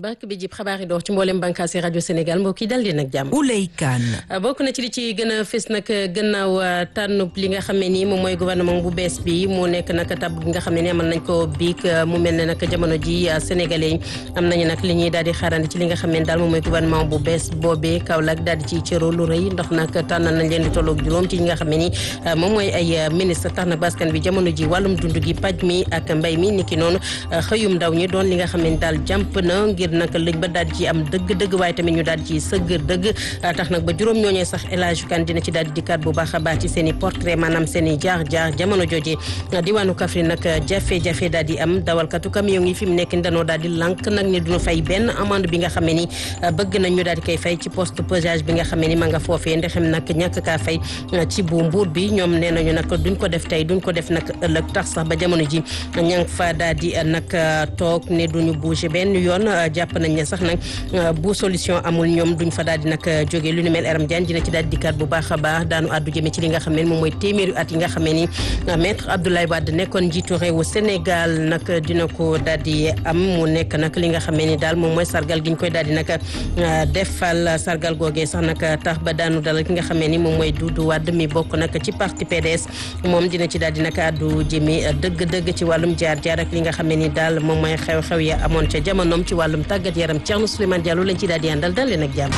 bàkk bi jib xabaar yi dox ci mboolem bànqaasi rajo Sénégal mbokk yi dal di nag jàmm. Ouley Kane. bokk na ci li ci gën a fës nag gannaaw tànnub li nga xam ne nii moom mooy gouvernement bu bees bi mu nekk nag tab gi nga xam ne nii amal nañ ko biig mu mel ne nag jamono ji sénégalais yi am nañu nag li ñuy daal di xaarandi ci li nga xam ne daal moom mooy gouvernement bu bees boobee Kaolack daal di ciy cëro lu rëy ndax nag tànnal nañ leen di tolloog juróom ci ñi nga xam ne nii moom mooy ay ministre tax na baskan bi jamono ji wàllum dund gi paj mi ak mbay mi niki noonu xëyum ndaw ñi doon li nga xam ne daal jàmp na ngir nag liñ ba daal ci am dëgg-dëgg waaye tamit ñu daal ci sëgg dëgg tax nag ba juróom ñooñee sax El Hadj Kane dina ci daal di dikkaat bu baax a baax ci seen i portrait maanaam seen i jaar-jaar jamono jooje diwaanu Kaffrine nag jafe-jafe daal di am dawalkatu camion yi fi mu nekk danoo daal di lànk nag ne duñu fay benn amende bi nga xam ne ni bëgg nañ ñu daal di koy fay ci poste pesage bi nga xam ne ni ma nga foofee ndexem nag ñàkk kaa fay ci bu mbuur bi ñoom nee nañu nag duñ ko def tey duñ ko def nag ëllëg tax sax ba jamono ji ña nga fa daal di nag toog ne duñu bouger benn yoon jàpp nañ ne sax nag bu solution amul ñoom duñ fa daal di nag jógee lu ni mel Aram Diagne dina ci daal di dikkaat bu baax a baax daanu àddu jëme ci li nga xam ne moom mooy téeméeri at yi nga xam ne ni maître Abdoulaye Wade nekkoon njiitu réewu Sénégal nag dina ko daal di am mu nekk nag li nga xam ne ni daal moom mooy sargal gi ñu koy daal di nag defal sargal googee sax nag tax ba daanu dalal ki nga xam ne ni moom mooy Doudou Wade mi bokk nag ci parti PDS moom dina ci daal di nag àddu jëme dëgg-dëgg ci wàllum jaar-jaar ak li nga xam ne ni daal moom mooy xew-xew ya amoon ca jamonoom ci wàllum tàggat yaram Thierno Souleymane Diallo lañ ci daal di àndal dal leen ak jàmm.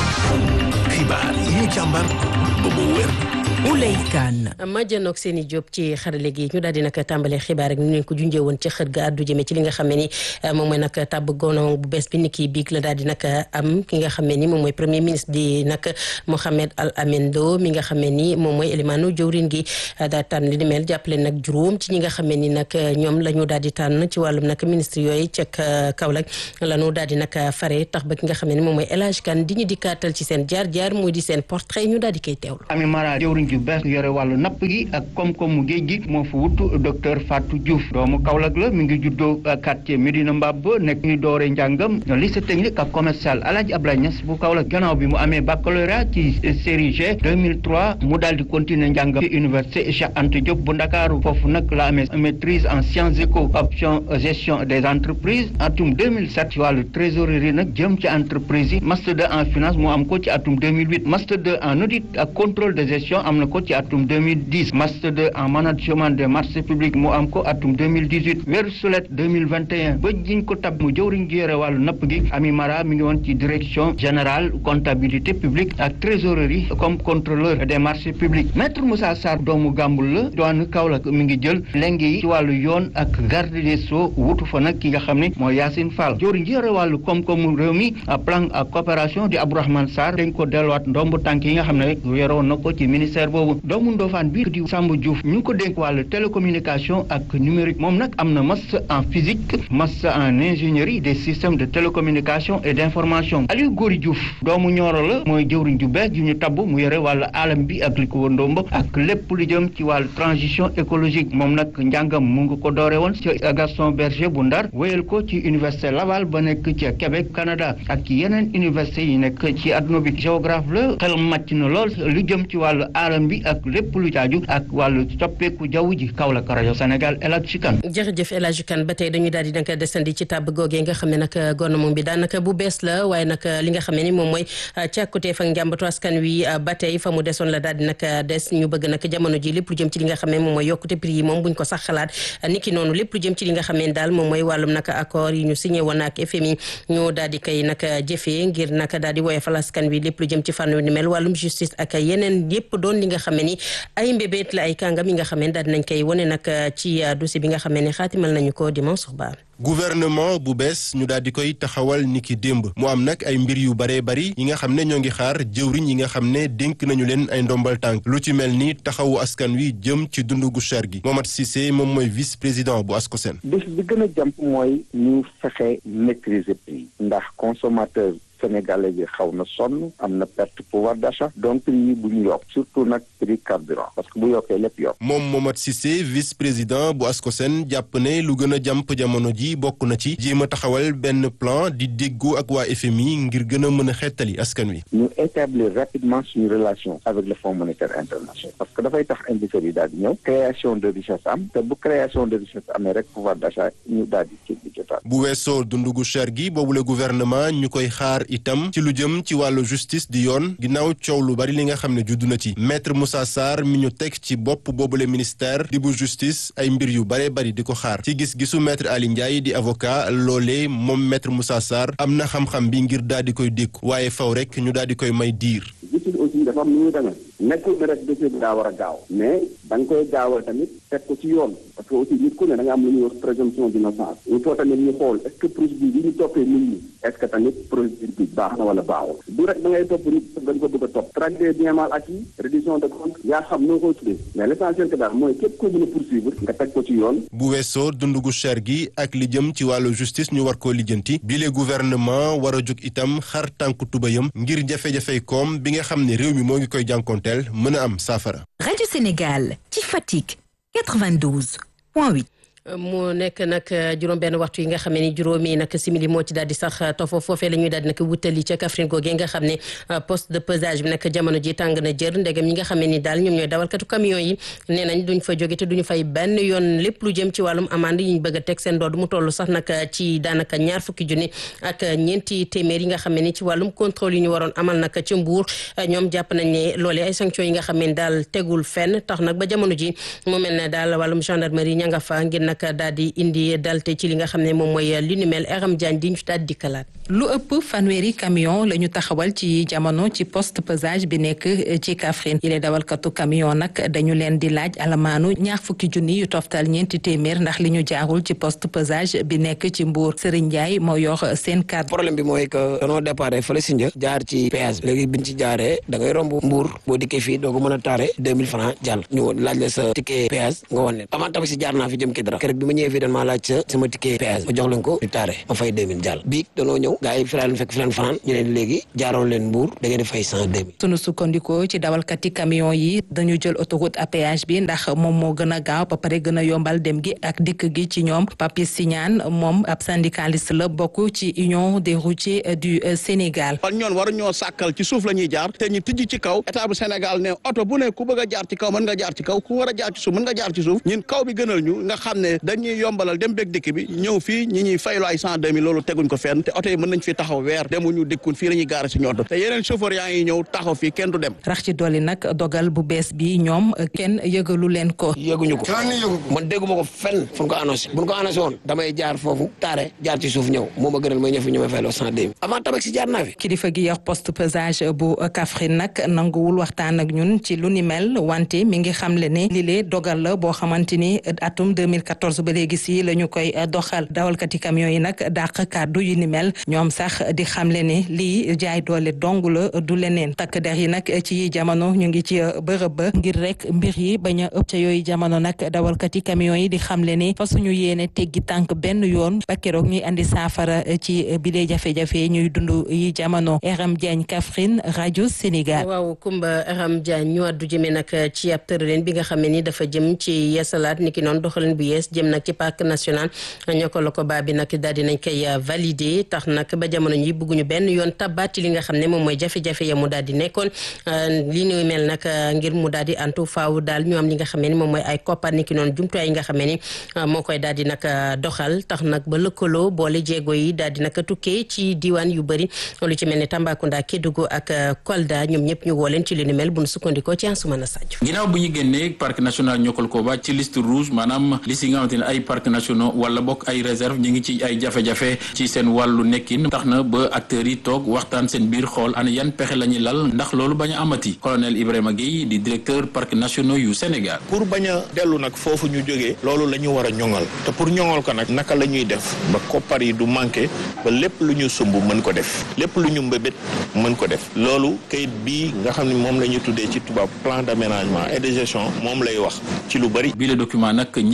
xibaar yi ñu càmbar ba mu wér. Ouley Kane. ma jënoog seen i jóob ci xarale gi ñu daal di nag tàmbalee xibaar ak ñu leen ko junjee woon ci xët ga àddu jëme ci li nga xam ne ni moom mooy nag tàbb gouvernement bu bees bi ni kii biig la daal di nag am ki nga xam ne ni moom mooy premier ministre di nag Mohamed Al Amin Lo mi nga xam ne ni moom mooy élimaanu jëwrin gi daal tànn li ni mel jàppale nag juróom ci ñi nga xam ne ni nag ñoom la ñu daal di tànn ci wàllum nag ministre yooyu ca Kaolack la ñu daal di nag fare tax ba ki nga xam ne ni moom mooy El Hadj Kane di ñu di kaatal ci seen jaar-jaar muy di seen portrait ñu daal di koy teewlu yu bees yore wàllu napp gi ak koom-koomu géej gi moo fa wut docteur Fatou Diouf doomu Kaolack la mi ngi juddoo quartier Medina Mbab nekk ni doore njàngam lycée technique ak commercial Alhaji Abdoulaye Niass bu Kaolack gannaaw bi mu amee baccalauréat ci série G 2003 mu daal di continuer njàngam ci université Cheikh Anta Diop bu Ndakaaru foofu nag la amee maîtrise en sciences éco option gestion des entreprises atum 2007 ci wàllu trésorerie nag jëm ci entreprise yi master 2 en finance mu am ko ci atum 2008 master 2 en audit ak contrôle de gestion am na ko ci atum 2010 master 2 en management des marchés publics mu am ko atum 2018 weeru sulet 2021 ba jiñ ko tab mu jëwriñ gi yore wàllu napp gi Ami Mara mi ngi woon ci direction générale comptabilité publique ak trésorerie comme contrôleur des marchés publics maître Moussa Sarr doomu Gàmbul la doon Kaolack mi ngi jël lengi yi ci wàllu yoon ak garde des sceaux wutu fa nag ki nga xam ne mooy Yacine Fall jëwriñ gi yore wàllu koom-koomu réew mi plan ak coopération di Abdourahmane Sarr dañ ko delluwaat ndomb tànk yi nga xam ne rek yoroon na ko ci ministère boobu doomu Ndofane bi di Samba Diouf ñu ngi ko dénk wàllu télécommunication ak numérique moom nag am na master en physique master en ingénierie des systèmes de télécommunication et d'information Aliou Gori Diouf doomu Nioro la mooy jëwriñ ju bees ju ñu tabb mu yore wàllu alam bi ak li ko wëndomb ak lépp lu jëm ci wàllu transition écologique moom nag njàngam mu ngi ko doore woon ci Gaston Berger bu Ndar wéyal ko ci université Laval ba nekk ci Québec Canada ak ci yeneen université yi nekk ci adduna bi géographe la xel màcc na lool lu jëm ci wàllu alam bi ak lépp lu caaju ak wàllu soppeeku jaww ji Kaolack rajo Sénégal El Hadj Kane jërëjëf El Hadj Kane ba tey dañuy daal di nag desandi ci tàbb googee nga xam ne nag gouvernement bi daanaka bu bees la waaye nag li nga xam ne ni moom mooy càkkuteef ak njàmbatu askan wi ba tey fa mu desoon la daal di nag des ñu bëgg nag jamono ji lépp lu jëm ci li nga xam ne moom mooy yokkute prix yi moom buñ ko sax xalaat niki noonu lépp lu jëm ci li nga xam ne daal moom mooy wàllum nag accord yi ñu signé woon ak FMI ñu daal di koy nag jëfee ngir nag daal di woyofal askan wi lépp lu jëm ci fànn ni mel wàllum justice ak yeneen yépp doon li nga xam ne ni ay mbébét la ay kàngam yi nga xam ne daal dinañ koy wane nag ci dossier bi nga xam ne xaatimal nañu ko dimanche suba gouvernement bu bees ñu daal di koy taxawal niki démb mu am nag ay mbir yu baree bari yi nga xam ne ñoo ngi xaar jëwriñ yi nga xam ne dénk nañu leen ay ndombal tànk lu ci mel ni taxawu askan wi jëm ci dundu gu cher gi Momat Cissé moom mooy vice président bu ASCOSEN. bés bi gën a jàmp mooy ñu fexe maîtriser prix ndax consommateur sénégalais yi xaw na sonn am na perte pouvoir d'achat donc prix yi bu ñu yokk surtout nag prix carburant parce que bu yokkee lépp yokk moom Momat Cissé vice président bu ASCOSEN jàpp ne lu gën a jàmp jamono ji bokk na ci jéem a taxawal benn plan di déggoo ak waa FMI ngir gën a mën a xettali askan wi. ñu établir rapidement suñu relation avec le Fonds monétaire international parce que dafay tax investisseurs yi daal di ñëw création de richesse am te bu création de richesse amee rek pouvoir d'achat ñu daal di ci di jotaat bu weesoo dundu gu cher gi boobule gouvernement ñu koy xaar itam ci lu jëm ci wàllu justice di yoon ginnaaw coow lu bari li nga xam ne juddu na ci maître Moussa Sarr mi ñu teg ci bopp boobule ministère di bu justice ay mbir yu bare bari di ko xaar ci gis-gisu maître Ali Ndiaye di avocat loolee moom maître Moussa Sarr am na xam-xam bi ngir daal di koy dékku waaye faw rek ñu daal di koy may diir. justice aussi dafa am nu muy demee nekkul ne rek dossier bi daa war a gaaw mais da nga koy gaawal tamit teg ko ci yoon parce que aussi nit ku ne da nga am lu ñuy wax présomption d'innocence il faut tamit ñu xool est-ce que procédure bi ñu toppee nit ñi est-ce que tamit procédure bi baax na wala baaxul du rek da ngay topp nit dañ ko bëgg a topp traque des biens mal acquis reddition de compte yaa xam noo koy tuddee mais l'essentiel que daal mooy képp koo mën a poursuivre nga teg ko ci yoon bu weesoo dund gu cher gi ak li jëm ci wàllu justice ñu war koo lijjanti bile gouvernement war a jóg itam xar tànku tubayam ngir jafe-jafey koom bi nga xam ne réew mi moo ngi koy jànkonteel mën a am saafara. Radio Sénégal ci Fatick 92 point 8. mu nekk nag juróom-benn waxtu yi nga xam ne ni juróomi nag simili moo ci daal di sax tofo foofee la ñuy daal di nag wutali ca Kaffrine googee nga xam ne poste de pesage bi nag jamono ji tàng na jër ndegam ñi nga xam ne ni daal ñoom ñooy dawalkatu camion yi nee nañ duñ fa jóge te duñu fay benn yoon lépp lu jëm ci wàllum amande yi ñu bëgg a teg seen dood mu toll sax nag ci daanaka ñaar fukki junni ak ñeenti téeméer yi nga xam ne ni ci wàllum contrôle yi ñu waroon amal nag ca Mbuur ñoom jàpp nañ ne loolee ay sanctions yi nga xam ne daal tegul fenn tax nag ba jamono ji mu mel ne daal wàllum gendarmerie ña nga fa ngir nag daal di indi dalte ci li nga xam ne moom mooy li ni mel Aram Diagne di ñu daal di kalaat lu ëpp fanweeri camion la ñu taxawal ci jamono ci poste pesage bi nekk ci Kaffrine yile dawalkatu camion nag dañu leen di laaj alamaanu ñaar fukki junni yu toftal ñeenti téeméer ndax li ñu jaarul ci poste pesage bi nekk ci Mbour Serigne Ndiaye moo yor seen cadre. problème bi mooy que danoo départ fële si një jaar ci péage bi léegi biñ ci jaaree da ngay romb Mbour boo dikkee fii doo ko mën a taare deux mille francs jàll ñu laaj la sa ticket péage nga wan leen avant tamit si jaar naa fi jëm Kidira keroog bi ma ñëwee fii dañ maa laaj sa sama ticket péage ma jox leen ko ñu taare ma fay deux mille jàll bii danoo ñëw gaa yi fi leen fekk fi leen fanaan ñu ne léegi jaaroon leen Mbour da ngeen di fay cent deux mille sunu sukkandikoo ci dawalkati camion yi dañu jël autoroute à péage bi ndax moom moo gën a gaaw ba pare gën a yombal dem gi ak dikk gi ci ñoom Papis Signane moom ab syndicaliste la bokk ci union des routiers du Sénégal. kon ñoon waru ñoo sàkkal ci suuf la ñuy jaar te ñu tijji ci kaw état bu Sénégal ne oto bu ne ku bëgg a jaar ci kaw mën nga jaar ci kaw ku war a jaar ci suuf mën nga jaar ci suuf ñun kaw bi gënal ñu nga xam ne dañuy yombalal dem beeg dikk bi ñëw fii ñi ñuy faylu ay cent deux mille loolu teguñ ko fenn te oto yi mën nañ fi taxaw weer demuñu dikkun fii la ñuy gaara si ñoto te yeneen chauffeur yaa ngi ñëw taxaw fii kenn du dem rax ci dolli nag dogal bu bees bi ñoom kenn yëgalu leen ko. yëguñu ko man dégguma ko fenn fu ñu ko annoncé bu ñu ko annoncé woon damay jaar foofu taare jaar ci suuf ñëw moo ma gënal may ñëw fi ñu may fayloo cent deux mille avant tabax si jaar naa fi kilifa gi yor poste pesage bu Kaffrine nag nanguwul waxtaan ak ñun ci lu ni mel wante mi ngi xamle ne lile dogal la boo xamante ni atum 2014 ba léegi si la ñu koy doxal dawalkati camion yi nag dàq kàddu yu ni mel ñoom sax di xamle ne lii jaay doole dong la du leneen takk der yi nag ci jamono ñu ngi ci bërëb ba ngir rek mbir yi bañ a ëpp ca yooyu jamono nag dawalkati camion yi di xamle ne fa suñu yéene teggi tànk benn yoon ba keroog ñuy andi saafara ci bile jafe-jafe ñuy dund yi jamono Aram Diagne Kaffrine rajo Sénégal. waaw Kumba Aram Diagne ñu àddu jëmee nag ci ab tërëleen bi nga xam ne ni dafa jëm ci yeesalaat ni ki noonu doxalin bu yees jëm nag ci parc national ñoo ko la ko baa bi nag daal di nañ koy valider tax nag ba jamono ji bëgguñu benn yoon tabaati li nga xam ne moom mooy jafe-jafe ya mu daal di nekkoon li ñuy mel nag ngir mu daal di antu faaw daal ñu am li nga xam ne ni moom mooy ay koppar ni ki noonu jumtuwaay yi nga xam ne ni moo koy daal di nag doxal tax nag ba lëkkaloo boole jéego yi daal di nag tukkee ci diwaan yu bëri lu ci mel ne Tambacounda Kédougou ak Kolda ñoom ñëpp ñu woo leen ci li ni mel bu nu sukkandikoo ci Ansoumana Sadio. ginnaaw bu ñu génnee parc national Niokol-Koba ci liste rouge maanaam liste yi nga xamante ne ay parc nationaux wala bokk ay réserve ñu ngi ci ay jafe-jafe ci seen wàllu nekkin tax na ba acteurs yi toog waxtaan seen biir xool ana yan pexe la ñuy lal ndax loolu bañ a amati colonel Ibrahima Guèye di directeur parc nationaux yu Sénégal. pour bañ a dellu nag foofu ñu jógee loolu la ñu war a ñoŋal te pour ñoŋal ko nag naka la ñuy def ba koppar yi du manqué ba lépp lu ñu sumb mën ko def lépp lu ñu mbébét mën ko def loolu kayit bii nga xam ne moom la ñu tuddee ci tubaab plan d'aménagement et de gestion moom lay wax ci lu bari. bi le document nag ñëpp ci dugal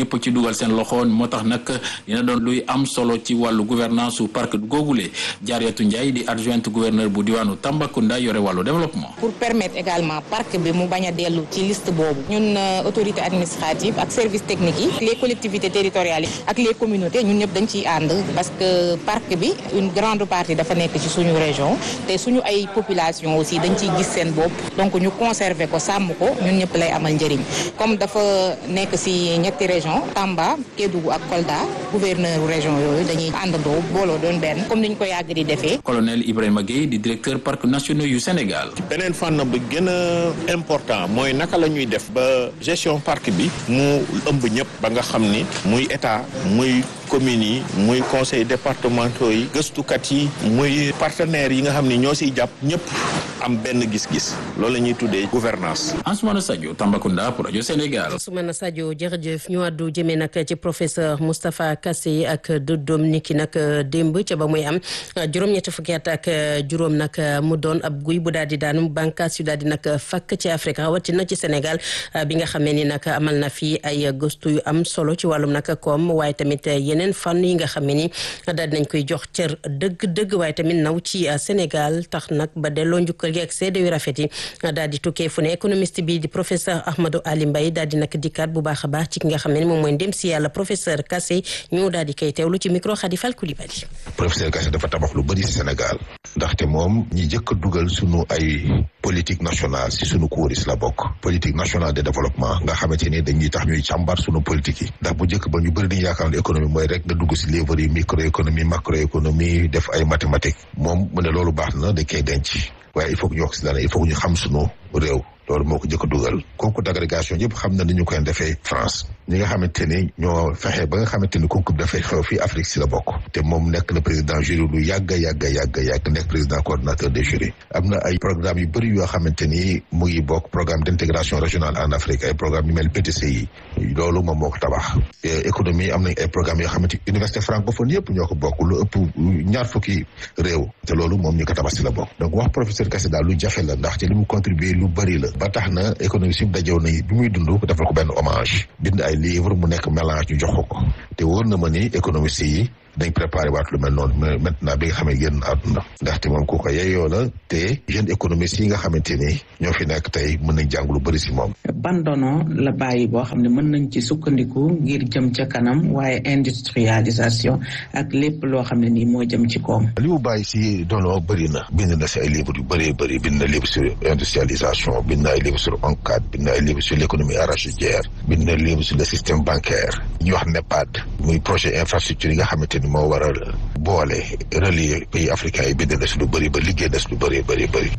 dugal seen loxo moo tax nag dina doon luy am solo ci wàllu gouvernance su parc googule Jaariyatu Ndiaye di adjointe gouverneur bu diwaanu Tambacounda yore wàllu développement. pour permettre également parc bi mu bañ a dellu ci liste boobu ñun autorité administrative ak service technique yi les collectivités territoriales yi ak les communautés ñun ñëpp dañ ciy ànd parce que parc bi une grande partie dafa nekk ci suñu région te suñu ay population aussi dañ ciy gis seen bopp donc ñu conserver ko sàmm ko ñun ñëpp lay amal njëriñ comme dafa nekk si ñetti région Tamba Kédougou ak Kolda gouverneur région yooyu dañuy àndandoo booloo doon benn comme ni ñu ko yàgg di defee. colonel Ibrahima Gueye di directeur parc nationaux yu Sénégal. beneen fànn bi gën a important mooy naka la ñuy def ba gestion parc bi mu ëmb ñëpp ba nga xam ni muy état muy communes yi muy conseil départementaux yi gëstukat yi muy partenaires yi nga xam ni ñoo siy jàpp ñëpp am benn gis-gis loolu la ñuy tuddee gouvernance Ansoumana Sadio Tambacounda pour rajo Sénégal. Ansoumana Sadio jërëjëf ñu àddu jëmee nag ci professeur Moustapha Kassé ak dëddoom niki nag démb ca ba muy am juróom-ñetti fukki at ak juróom nag mu doon ab guy bu daal di daanu bànqaas yu daal di nag fakk ci Afrique rawatina ci Sénégal bi nga xamee ni nag amal na fi ay gëstu yu am solo ci wàllum nag koom waaye tamit yeneen fànn yi nga xamee ni daal dinañ koy jox cër dëgg-dëgg waaye tamit naw ci Sénégal tax nag ba delloo njukkal gi ak seede yu rafet yi daal di tukkee fu ne économiste bi di professeur Ahmadou Ali Mbaye daal di nag dikkaat bu baax a baax ci ki nga xam ne moom mooy ndem si yàlla professeur Kassé ñu daal di koy teewlu ci micro Khadifal Koulibaly. professeur Kassé dafa tabax lu bëri si Sénégal ndaxte moom ñi jëkk a dugal sunu ay politique nationale si sunu kuréel la bokk politique nationale de développement nga xamante ni dañuy tax ñuy càmbar sunu politique yi ndax bu njëkk ba ñu bëri dañu yaakaar ne économie mooy rek nga dugg si livre yi microéconomie macroéconomie def ay mathématiques moom mu ne loolu baax na dañ koy denc waaye il faut que ñu wax si dara il faut que ñu xam sunu réew loolu moo ko jëkk a dugal concours d'agrégation yëpp xam na ni ñu koy defee France ñi nga xamante ni ñoo fexe ba nga xamante ni concours dafay xew fii Afrique si la bokk te moom nekk na président jury lu yàgg yàgg yàgg yàgg nekk président coordonnateur des jurys am na ay programme yu bëri yoo xamante ni mu ngi bokk programme d'intégration régionale en Afrique ay programme yu mel PTCI loolu moom moo ko tabax économie am nañ ay programme yoo xamante université francophone yëpp ñoo ko bokk lu ëpp ñaar fukki réew te loolu moom ñu ko tabax si la bokk donc wax professeur Kassé daal lu jafe la ndaxte li mu contribuer lu bëri la ba tax na économie si dajew na bi muy dund defal ko benn hommage bind ay livre mu nekk mélange ñu jox ko ko te wóor na ma ni économiste yi dañ préparé waat lu mel noonu mais maintenant bi nga xamee génn àdduna ndaxte moom ku ko yeyoo la te jeune économiste yi nga xamante ni ñoo fi nekk tey mën nañ jàng lu bëri si moom ban dono la bàyyi boo xam ne mën nañ ci sukkandiku ngir jëm ca kanam waaye industrialisation ak lépp loo xam ne nii moo jëm ci koom li mu bàyyi si dono bëri na bind na si ay livres yu bëree bëri bind na livre sur industrialisation bind na ay livre sur ONCAD bind na ay livre sur l'économie arachidière bind na livre sur le système bancaire ñuy wax NEPAD muy projet infrastructure yi nga xamante ni moo war a boole relier pays africains yi bind na si lu bëri ba liggéey na si lu bëri bëri bëri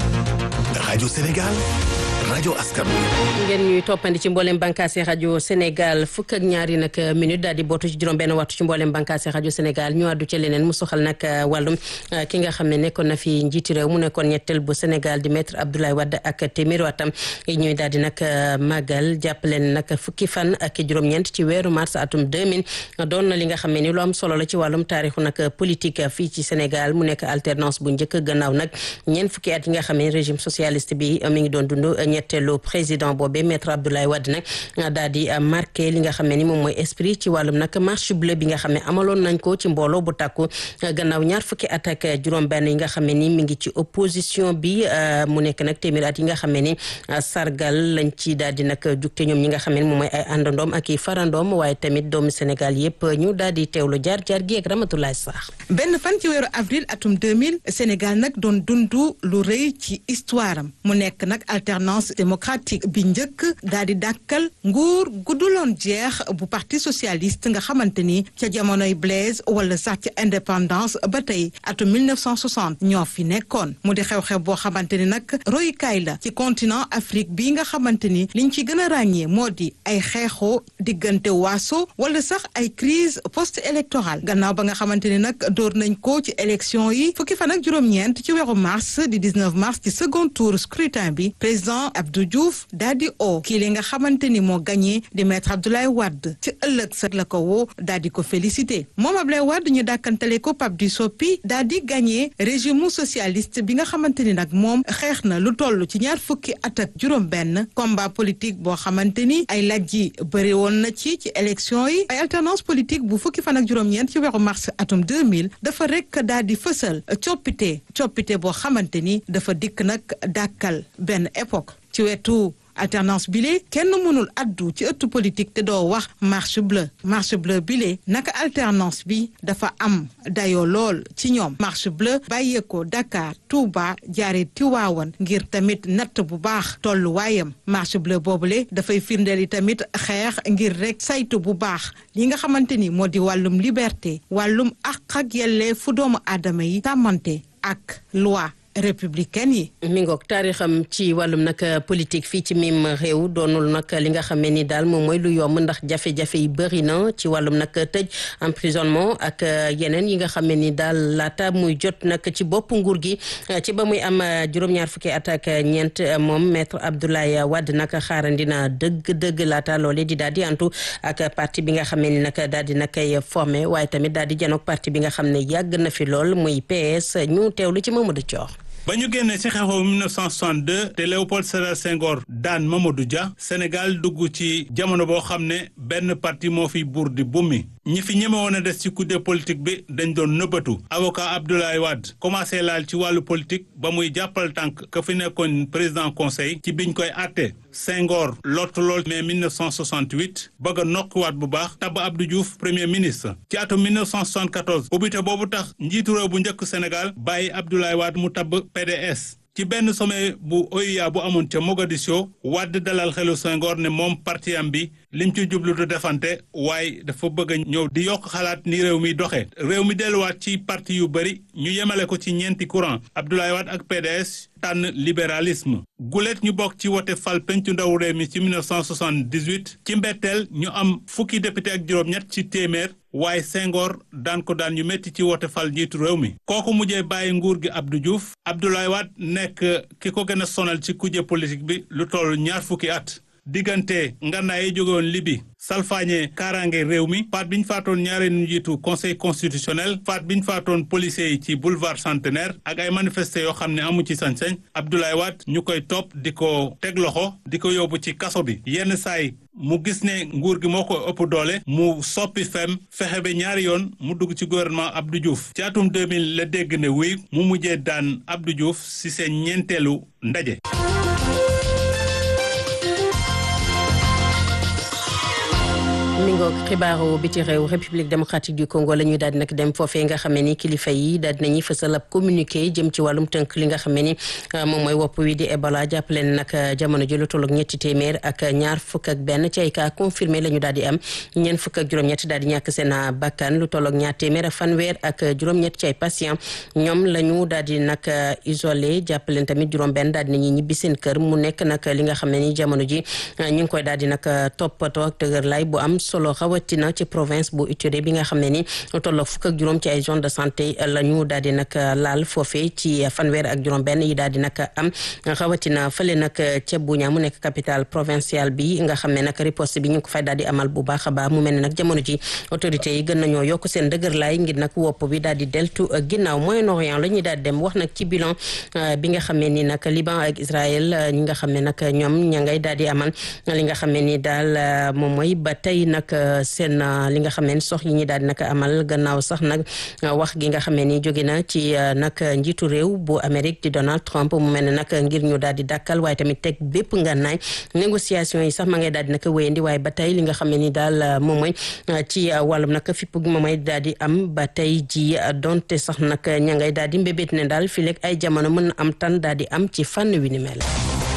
rajo Sénégal rajo askan ngeen ñuy toppandi ci mboolem bànkaase rajo Sénégal fukk ak ñaari nag minute daal di bootu ci juróom benn waxtu ci mboolem bànkaase rajo Sénégal ñu àddu ci leneen mu soxal nag wàllum ki nga xam ne nekkoon na fi njiiti réew mu nekkoon ñetteel bu Sénégal di maître Abdoulaye Wade ak téeméeri watam ñuy daal di nag màggal jàppaleen nag fukki fan ak juróom-ñeent ci weeru mars atum 2000 doon na li nga xam ne ni lu am solo la ci wàllum taarixu nag politique fii ci Sénégal mu nekk alternance bu njëkk gannaaw nag ñeent fukki at yi nga xam ne régime socialiste bi mi ngi doon dund ñetteelu président boobee maître Abdoulaye Wade nag daal di marqué li nga xam ne ni moom mooy esprit ci wàllum nag marche bleue bi nga xam ne amaloon nañ ko ci mbooloo bu takku gannaaw ñaar fukki at ak juróom-benn yi nga xam ne ni mi ngi ci opposition bi mu nekk nag téeméeri at yi nga xam ne ni sargal lañ ci daal di nag jugte ñoom ñi nga xam ne moom mooy ay àndandoom ak i farandoom waaye tamit doomu Sénégal yëpp ñu daal di teewlu jaar jaar gi ak Ramatoulaye Sarr. benn fan ci weeru avril atum 2000 Sénégal nag doon dundu lu rëy ci histoire am mu nekk nag alternance démocratique bi njëkk daal di dàkkal nguur gudduloon jeex bu parti socialiste nga xamante ni ca jamonoy Blaise wala sax ca indépendance ba tey atum 1960 ñoo fi nekkoon mu di xew-xew boo xamante ni nag royukaay la ci continent Afrique bi nga xamante ni liñ ci gën a ràññee moo di ay xeexoo diggante waaso wala sax ay crise post électorale gannaaw ba nga xamante ni nag door nañ ko ci élection yi fukki fan ak juróom-ñeent ci weeru mars di 19 mars ci second tour scrutin bi président président Abdou Diouf daal di o kii li nga xamante ni moo gagné di maître Abdoulaye Wade ci ëllëg sa la ko woo daal di ko félicité moom Abdoulaye Wade ñu dàkkantale ko Pape du Soppi daal di gagné régime socialiste bi nga xamante ni nag moom xeex na lu toll ci ñaar fukki at ak juróom-benn combat politique boo xamante ni ay laaj yi bëri woon na ci ci élection yi ay alternance politique bu fukki fan ak juróom-ñeent ci weeru mars atum 2000 dafa rek daal di fësal coppite coppite boo xamante ni dafa dikk nag dàkkal benn époque ci wetu alternance bile kenn mënul addu ci ëttu politique te doo wax marche bleue marche bleue bile naka alternance bi dafa am dayoo lool ci ñoom marche bleue bàyyeekoo Dakar Touba jaare Tiwaawan ngir tamit natt bu baax tolluwaayam marche bleue boobule dafay firndeel yi tamit xeex ngir rek saytu bu baax li nga xamante ni moo di wàllum liberté wàllum àq ak yelleefu doomu aadama yi tàmmante ak loi républicaine yi. mi ngoog taarixam ci wàllum nag politique fii ci mim réew doonul nag li nga xamee ni daal moom mooy lu yomb ndax jafe-jafe yi bëri na ci wàllum nag tëj emprisonnement ak yeneen yi nga xamee ni daal laata muy jot nag ci bopp nguur gi ci ba muy am juróom-ñaar fukki at ak ñeent moom maître Abdoulaye Wade nag xaarandina dëgg-dëgg laata loole di daal di antu ak parti bi nga xamee ni nag daal di na koy formé waaye tamit daal di janoog parti bi nga xam ne yàgg na fi lool muy PS ñu teewlu ci Mamadou Thior. ba ñu génnee ci xeexoo 1962 te Léopold Sédar Senghor daan Mamadou Dia Sénégal dugg ci jamono boo xam ne benn parti moo fi buur di bummi ñi fi ñeme woon a des ci kudde politique bi dañ doon nëbbatu avocat Abdoulaye Wade commencé laal ci wàllu politique ba muy jàppal tànk ka fi nekkoon président conseil ci biñ koy àtte Senghor lott lool mais 1968 bëgg a nokkiwaat bu baax tabb Abdou Diouf premier ministre ci atum 1974 ubbite boobu tax njiitu réew bu njëkk Sénégal bàyyi Abdoulaye Wade mu tabb PDS ci benn sommet bu OUA bu amoon ca Mogadiscio Wade dalal xelu Senghor ne moom parti am bi lim ci jublu du defante waaye dafa bëgg a ñëw di yokk xalaat ni réew mi doxee réew mi delluwaat ci parti yu bëri ñu yemale ko ci ñeenti courant Abdoulaye Wade ak PDS tànn libéralisme gulet ñu bokk ci wote fal pencu ndaw réew mi ci 1978 ci mbetteel ñu am fukki député ak juróom-ñett ci téeméer waaye Senghor daan ko daan ñu métti ci wote fal njiitu réew mi kooku mujjee bàyyi nguur gi Abdou Diouf Abdoulaye Wade nekk ki ko gën a sonal ci kujje politique bi lu toll ñaar fukki at diggante ngànnaay yi jóge woon Libi salfaañe kaaraange réew mi faat bi ñu faatoon ñaareelu njiitu conseil constitutionnel faat bi ñu faatoon policiers yi ci boulevard centenaire ak ay manifesté yoo xam ne amu ci sañ-sañ Abdoulaye Wade ñu koy topp di ko teg loxo di ko yóbbu ci kaso bi yenn saay mu gis ne nguur gi moo ko ëpp doole mu soppi fem fexe ba ñaari yoon mu dugg ci gouvernement Abdou Diouf ci atum 2000 la dégg ne wuy mu mujjee daan Abdou Diouf si seen ñeenteelu ndaje. mi ngoog xibaaru biti réew république démocratique du Congo la ñuy daal di nag dem foofee nga xamee ni kilifa yi daal dinañuy fësal ab communiqué jëm ci wàllum tënk li nga xamee ni moom mooy wopp wi di Ebola jàppale ne nag jamono ji lu tolloog ñetti téeméer ak ñaar fukk ak benn ci ay cas confirmé la ñu daal di am ñeent fukk ak juróom-ñett daal di ñàkk seen bakkan lu tolloog ñaar téeméer ak fanweer ak juróom-ñett ci ay patient ñoom la ñu daal di nag isolé jàppale tamit juróom-benn daal di nañuy ñibbi seen kër mu nekk nag li nga xam ne ni jamono ji ñu ngi koy daal di nag toppatoo ak dëgër lay bu am solo rawatina ci province bu Ituri bi nga xam ne ni tolloo fukk ak juróom ci ay zone de santé la ñu daal di nag laal foofee ci fanweer ak juróom benn yi daal di nag am rawatina fële nag ca Buña mu nekk capitale provinciale bi nga xam ne nag riposte bi ñu ko fay daal di amal bu baax a baax mu mel ne nag jamono ji autorités yi gën nañoo yokk seen dëgër laay ngir nag wopp bi daal di deltu ginnaaw Moyen-Orient la ñuy daal di dem wax nag ci bilan bi nga xam ne ni nag Liban ak Israël ñi nga xam ne nag ñoom ña ngay daal di amal li nga xam ne ni daal moom mooy ba tey nag seen li nga xam ne sox yi ñi daal di nag amal gannaaw sax nag wax gi nga xam ne ni jóge na ci nag njiitu réew bu Amérique di Donald Trump mu mel ne nag ngir ñu daal di dàkkal waaye tamit teg bépp ngànnaay négociation yi sax ma ngay daal di nag wéyandi waaye ba tey li nga xam ne ni daal moom mooy ci wàllum nag fipp gi moom mooy daal di am ba tey ji donte sax nag ña ngay daal di mbébét ne daal fii léegi ay jamono mën na am tan daal di am ci fànn wi ni mel.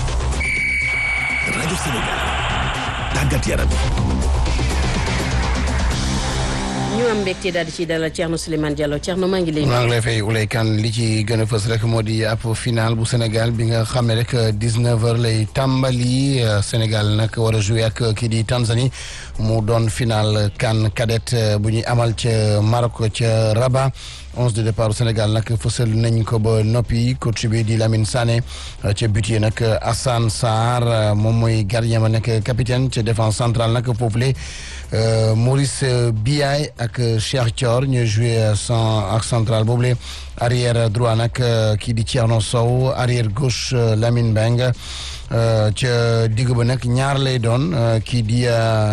rajo Sénégal tàggat yaram. ñu am mbégte daal di ci dalal Thierno Souleymane Diallo Thierno maa ngi lay. maa ngi lay fay Oulay Kane li ci gën a fës rek moo di ab final bu Sénégal bi nga xam ne rek 19h lay tàmbali Sénégal nag war a joué ak kii di Tanzanie mu doon final CAN cadet bu ñuy amal ca Maroc ca Rabat onze de départ Sénégal nag fësal nañ ko ba noppi coach bi di Lamine Sané ca but yi nag Assane Sarr moom mooy gardien ba nekk capitaine ca défense centrale nag foofule Maurice Biaye ak Cheikh Thior ñooy joué sans ak central boobule arrière droit nag kii di Thierno Sow arrière gauche Lamine Beng ca digg ba nag ñaar lay doon kii di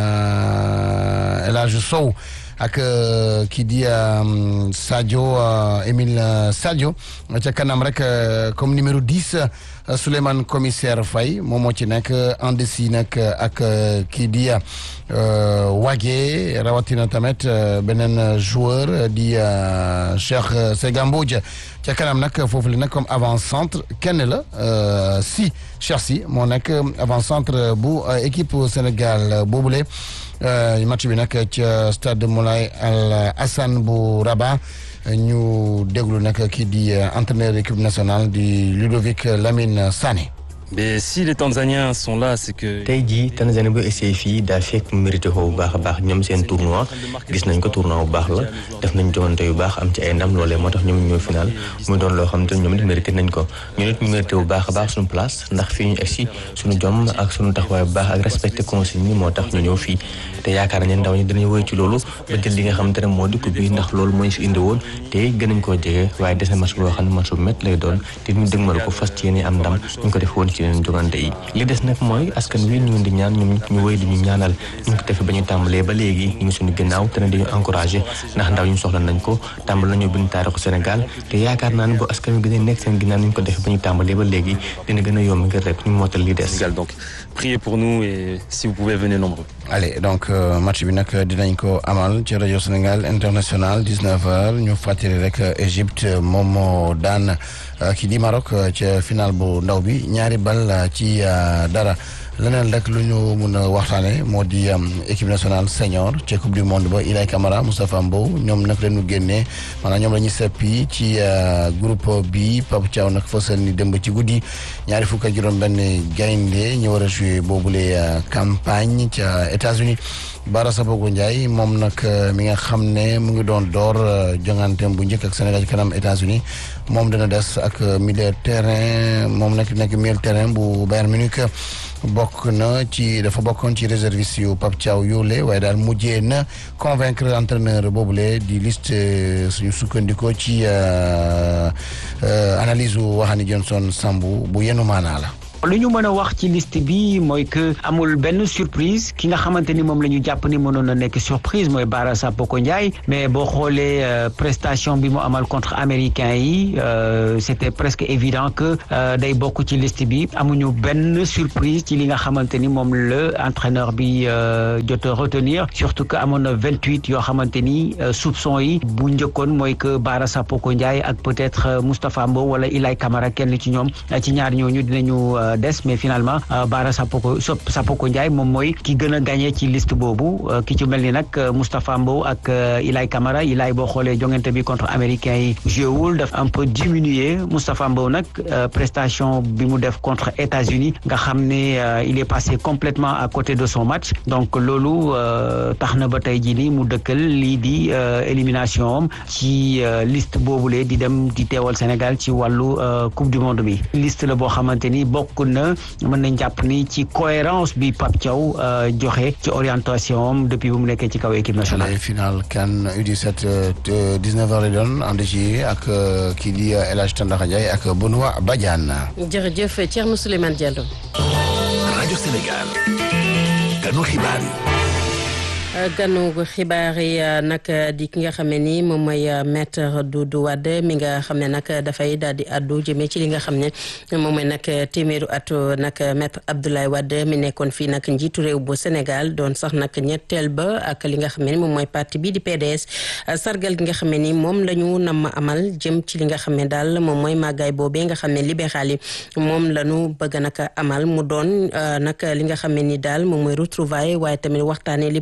El Hadj Sow ak kii di Sadio Émile Sadio ca kanam rek comme numéro 10 Souleymane commissaire Faye moom moo ci nekk en dessous nag ak kii di Wagué rawatina tamit beneen joueur di Cheikh Sega Mbodj ca kanam nag foofu la nag comme avant centre kenn la si Cheikh si moo nekk avant centre bu équipe Sénégal boobule. match bi nag ca stade Moulay Al Hassan bu Rabat ñu déglu nag kii di entraîneur équipe nationale di Ludovic Lamine Sané. mais si les Tanzaniens sont là c'est que. tey jii Tanzanie bu essayé fii daa fekk mérité ko bu baax a baax ñoom seen tournoi gis nañ ko tournoi bu baax la def nañ jogante yu baax am ci ay ndam loolee moo tax ñoom ñoo final muy doon loo xam te ñoom it mérité nañ ko ñu nit ñu mérité bu baax a baax suñu place ndax fii ñu egsi suñu jom ak suñu taxawaay bu baax ak respecté consigne yi moo tax ñu ñëw fii te yaakaar nañ ndaw ñi dinañ woy ci loolu ba jël li nga xam te ne moo di coupe bi ndax loolu mooy si indi woon te gën nañ koo jege waaye des na match boo xam ne match bu métti lay doon te ñu dëgmal ko fas ci yéene am ndam ñu ko def woon ci yeneen jogante yi li des nag mooy askan wi ñu di ñaan ñoom ñu wéy di ñu ñaanal ñu ko defee ba ñu tàmbalee ba léegi ñu ngi suñu ginnaaw te ne dañu encouragé ndax ndaw ñu soxla nañ ko tàmbal nañu bind taarixu Sénégal te yaakaar naa ne bu askan wi gën a nekk seen ginnaaw ñu ko defee ba ñu tàmbalee ba léegi dina gën a yomb ngir rek ñu mootal li des. donc priez pour nous et si vous pouvez venez nombreux. allez donc match bi nag dinañ ko amal ci rajo Sénégal international 19h ñu fàttali rek Égypte moom moo daan kii di Maroc ca final bu ndaw bi ñaari bal ci dara leneen rek lu ñu mun a waxtaane moo di équipe nationale senior ca coupe du monde ba Ilay Camara Moustapha Mbow ñoom nag lañu génnee maanaam ñoom la ñuy seppi ci groupe bi Pape Thiaw nag fësal ni démb ci guddi ñaari fukk ak juróom-benn gaynde ñu war a joué boobule campagne ca États-Unis Bara Sabogo Ndiaye moom nag mi nga xam ne mu ngi doon door jonganteem bu njëkk ak Sénégal ci kanam États-Unis moom dana des ak milieu terrain moom nag nekk milieu terrain bu Bayern Munich bokk na ci dafa bokkoon ci réserviste yu Pape Thiaw yoolee waaye daal mujjee na convaincre entraîneur boobule di liste suñu sukkandikoo ci analyse u Waxani Johnson Sambu bu yenu maanaa la lu ñu mën a wax ci liste bi mooy que amul benn surprise ki nga xamante ni moom la ñu jàpp ni mënoon na nekk surprise mooy Bara Sapoko Ndiaye mais boo xoolee prestation bi mu amal contre américain yi c'était presque évident que day bokk ci liste bi amuñu benn surprise ci li nga xamante ni moom la entraîneur bi jot a retenir surtout que amoon na vingt huit yoo xamante ni soupçon yi bu njëkkoon mooy que Bara Sapoko Ndiaye ak peut-être Moustapha Mbow wala Ilay Camara kenn ci ñoom ci ñaar ñooñu dinañu des mais finalement Bara Sapoko Sapoko Ndiaye moom mooy ki gën a gagné ci liste boobu ki ci mel ni nag Moustapha Mbow ak Ilay Camara Ilay boo xoolee jongante bi contre américain yi joué wul daf un peu diminué Moustapha Mbow nag prestation bi mu def contre États-Unis nga xam ne il est passé complètement à côté de son match donc loolu tax na ba tey jii nii mu dëkkal lii di élimination am ci liste boobule di dem di teewal Sénégal ci wàllu coupe du monde bi liste la boo xamante ni bokk na mën nañ jàpp ni ci cohérence bi Pape Thiaw joxe ci orientation am depuis bu mu nekkee ci kaw équipe nationale. final CAN U17 19h lay doon ànd ci ak kii di El Hadj Tandakha Ndiaye ak Benoît Badiane. jërëjëf Thierno Souleymane Diallo. rajo Sénégal. ganu xibaar yi. ganu xibaar yi nag di ki nga xam ne ni moom mooy maître Doudou Wade mi nga xam ne nag dafay daal di addu jëmee ci li nga xam ne moom mooy nag téeméeru at nag maître Abdoulaye Wade mi nekkoon fii nag njiitu réew bu Sénégal doon sax nag ñetteel ba ak li nga xam ne ni moom mooy parti bii di PDS sargal gi nga xam ne ni moom la ñu nam amal jëm ci li nga xam ne daal moom mooy màggaay boobee nga xam ne libéral yi moom la ñu bëgg nag amal mu doon nag li nga xam ne ni daal moom mooy retrouvaille waaye tamit waxtaanee lépp lu jëm ci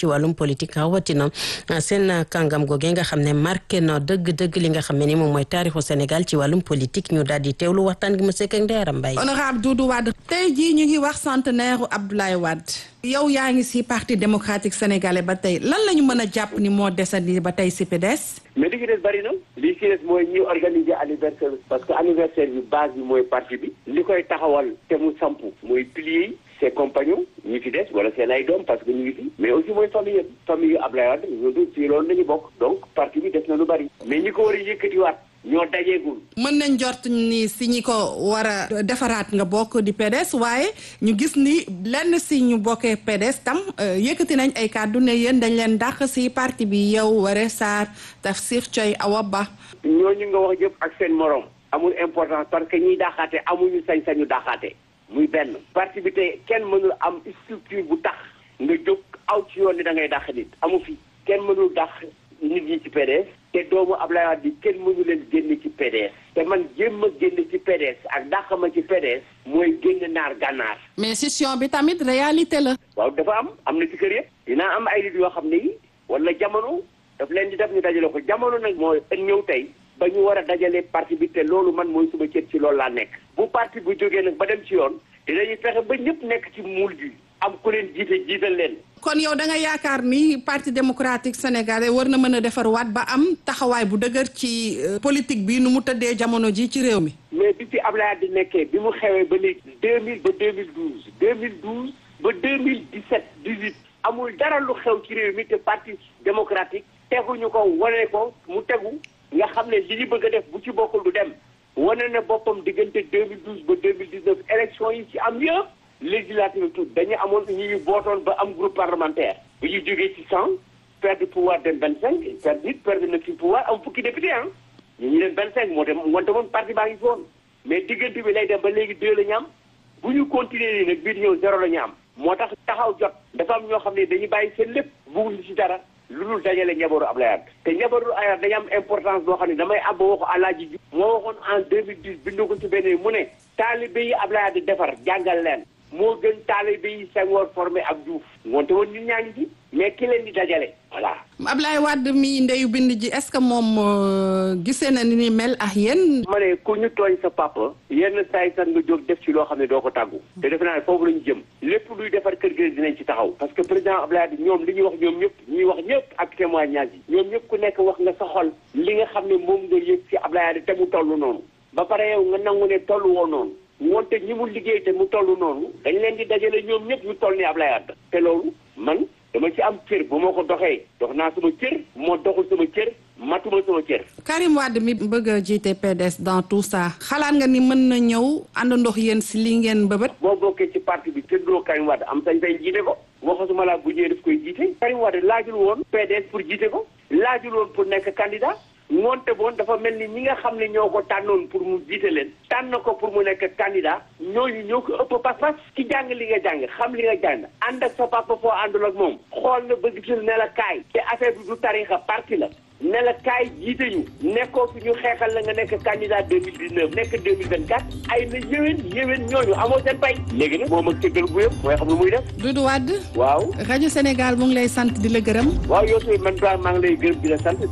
ci wàllum politique rawatina seen kàngam googee nga xam ne marqué na dëgg-dëgg li nga xam ne ni moom mooy taarixu Sénégal ci wàllum politique ñu daal di teewlu waxtaan gi mu sekk ak Ndeye Mbaye. honorable Doudou Wade tey jii ñu ngi wax centenaire u Abdoulaye Wade yow yaa ngi si parti démocratique sénégalais ba tey lan la ñu mën a jàpp ni moo desandi ba tey si PDS. mais li ci des bari na li ci des mooy ñi organiser anniversaire parce que anniversaire bi base bi mooy parti bi li koy taxawal te mu sampu mooy pilier yi ses compagnons ñi fi des wala seen ay doom parce que ñu ngi fi mais aussi mooy famille yëpp famille yu Ablaye Wade ñoo ci loolu nañu bokk donc parti bi des na lu bari mais ñi ko war a yëkkatiwaat ñoo dajeegul. mën nañ jort ni si ñi ko war a defaraat nga bokk di PDS waaye ñu gis ni lenn si ñu bokkee PDS tam yëkkati nañ ay kàddu ne yéen dañ leen dàq si parti bi yow Waré Sarr Tafsir Coy Awa Ba. ñooñu nga wax yëpp ak seen morom amul importance parce que ñiy dàqaate amuñu sañ-sañu dàqaate muy benn. parti bi tey kenn mënul am structure bu tax nga jóg aw ci yoon ni da ngay dàq nit amu fi kenn mënul dàq nit ñi ci PDS. te doomu Ablaye Wade bi kenn mënu leen génne ci PDS te man jéem a génn ci PDS ak dàq ma ci PDS mooy génn naar gànnaar mais session bi tamit réalité la. waaw dafa am am na ci kër yëpp dinaa am ay nit yoo xam ne yi wala jamono daf leen di def ñu dajale ko jamono nag mooy ñëw tey ba ñu war a dajale parti bi te loolu man mooy suma cër ci loolu laa nekk bu parti bu jógee nag ba dem ci yoon dinañu fexe ba ñëpp nekk ci muul gi am ku leen jiite jiital leen kon yow da nga yaakaar ni parti démocratique sénégalais war na mën a defar waat ba am taxawaay bu dëgër ci politique bi nu mu tëddee jamono ji ci réew mi. mais bi fi Ablaye di nekkee bi mu xewee ba léegi deux mille ba deux mille douze deux mille douze ba deux mille dix sept dix huit amul dara lu xew ci réew mi te parti démocratique teguñu ko wane ko mu tegu nga xam ne li ñu bëgg a def bu ci bokkul du dem wane na boppam diggante deux mille douze ba deux mille dix neuf élection yi ci am yëpp. législative tout dañu amoon ñuy bootoon ba am groupe parlementaire bu ñu jógee ci cent perdre pouvoir dem vingt cinq perdre nit perdre na ci pouvoir am fukki député ah ñu ñu leen vingt cinq moo dem wante moom parti baa ngi foon mais diggante bi lay dem ba léegi deux la ñu am bu ñu continuer nii nag bii ñëw zéro la ñu am moo tax taxaw jot dafa am ñoo xam ne dañuy bàyyi seen lépp bugguñu ci dara lu dul dajale njabootu Ablaye Wade te njabootu Ablaye Wade dañu am importance boo xam ne damay ab waxu Alaaji Ju moo waxoon en deux mille dix bindu ko ci benn mu ne taalibe yi Ablaye Wade defar jàngal leen moo gën taalibe yi Senghor formé ak Diouf ngoonte woon ñun ñaa ngi ci mais ki leen di dajale voilà Ablaye Wade mi ndeyu bind ji est-ce que moom gisee na ni ni mel ak yéen ma ne ku ñu tooñ sa papa yenn saay sax nga jóg def ci loo xam ne doo ko tàggu te defe naa ne foofu la ñu jëm lépp luy defar kër gi dinañ ci taxaw parce que président Ablaye Wade ñoom li ñuy wax ñoom ñëpp ñuy wax ñëpp ak témoignage yi ñoom ñëpp ku nekk wax nga sa xol li nga xam ne moom nga yëg ci Ablaye Wade te mu toll noonu ba pare yow nga nangu ne toll woo noonu wonte ñi mu liggéey te mu toll noonu dañ leen di dajale ñoom ñëpp ñu toll ni Ablaye Wade te loolu man dama ci am cër bu ma ko doxee dox naa sama cër moo doxul sama cër matuma sama cër. Karim Wade mi bëgg a jiite PDS dans tout ça xalaat nga ni mën na ñëw àndandox yéen si li ngeen bëbët. boo bokkee ci parti bi tëddoo Karim Wade am sañ-sañ jiite ko waxasuma laa bu ñëwee daf koy jiite. Karim Wade laajul woon PDS pour jiite ko laajul woon pour nekk candidat. ngoonte boon dafa mel ni ñi nga xam ne ñoo ko tànnoon pour mu jiite leen tànn ko pour mu nekk candidat ñooñu ñoo ko ëpp pas-pas ci jàng li nga jàng xam li nga jàng ànd ak sa papa foo àndul ak moom xool na ba gisul ne la kaay te affaire bi du tarixa parti la ne la kaay jiite ñu nekkoo fi ñu xeexal la nga nekk candidat 2019 nekk 2024 ay na yéwén yéwén ñooñu amoo seen pay léegi nag moom ak cëggal bu yëpp mooy xam lu muy def Doudou Wade waaw rajo Sénégal mu ngi lay sant di la gërëm waaw yow tamit man maa ngi lay gërëm di la sant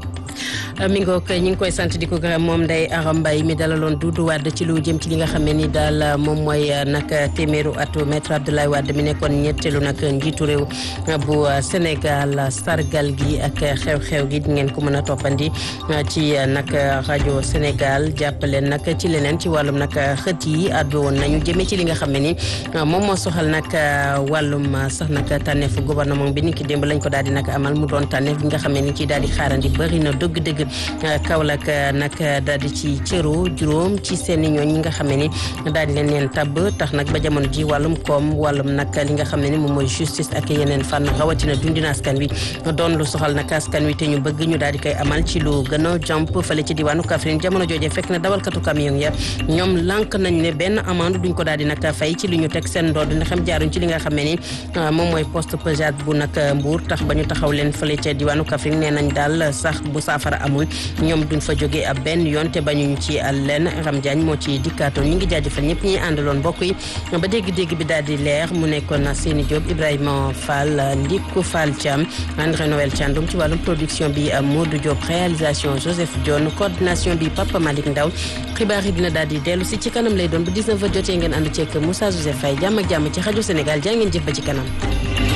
mi ngoog ñi ngi koy sant di ko gërëm moom Ndeye Aram Mbaye mi dalaloon Doudou Wade ci lu jëm ci li nga xam ne ni daal moom mooy nag téeméeru atu maître Abdoulaye Wade mi nekkoon ñetteelu nag njiitu réew bu Sénégal sargal gi ak xew-xew gi di ngeen ko mën a toppandi ci nag rajo Sénégal jàppaleen nag ci leneen ci wàllum nag xët yi àddu woon nañu jëmee ci li nga xam ne ni moom moo soxal nag wàllum sax nag tànneefu gouvernement bi ni ki démb lañ ko daal di nag amal mu doon tànneef bi nga xam ne ni ci daal di xaarandi bëri na dëgg-dëgg Kaolack nag daal di ci cëru juróom ci seen i ñooñ ñi nga xam ne ni daal di leen leen tabb tax nag ba jamono ji wàllum koom wàllum nag li nga xam ne ni moom mooy justice ak yeneen fànn rawatina dundina askan wi doon lu soxal nag askan wi te ñu bëgg ñu daal di koy amal ci lu gën a jàmp fële ci diwaanu Kaffrine jamono jooje fekk na dawalkatu camion ya ñoom lànk nañ ne benn amende duñ ko daal di nag fay ci li ñu teg seen ndodd ndax xam jaaruñ ci li nga xam ne ni moom mooy poste pesade bu nag Mbour tax ba ñu taxaw leen fële ca diwaanu Kaffrine nee nañ daal sax bu saafara amul amul ñoom duñ fa jógee ab benn yoon te bañuñu ci lenn Ram Diagne moo ci dikkaatoon ñu ngi jaajëfal ñëpp ñi àndaloon mbokk yi ba dégg-dégg bi daal di leer mu nekkoon Seni Diop Ibrahima Fall Ndiku Fall Thiam André Noël Thiandoum ci wàllum production bi Modou Diop réalisation Joseph Dione coordination bi Papa Malick Ndaw xibaar yi dina daal di dellu si ci kanam lay doon bu 19 heures jotee ngeen ànd ceeg Moussa Joseph Faye jàmm ak jàmm ci rajo Sénégal jaa ngeen jëf ba ci kanam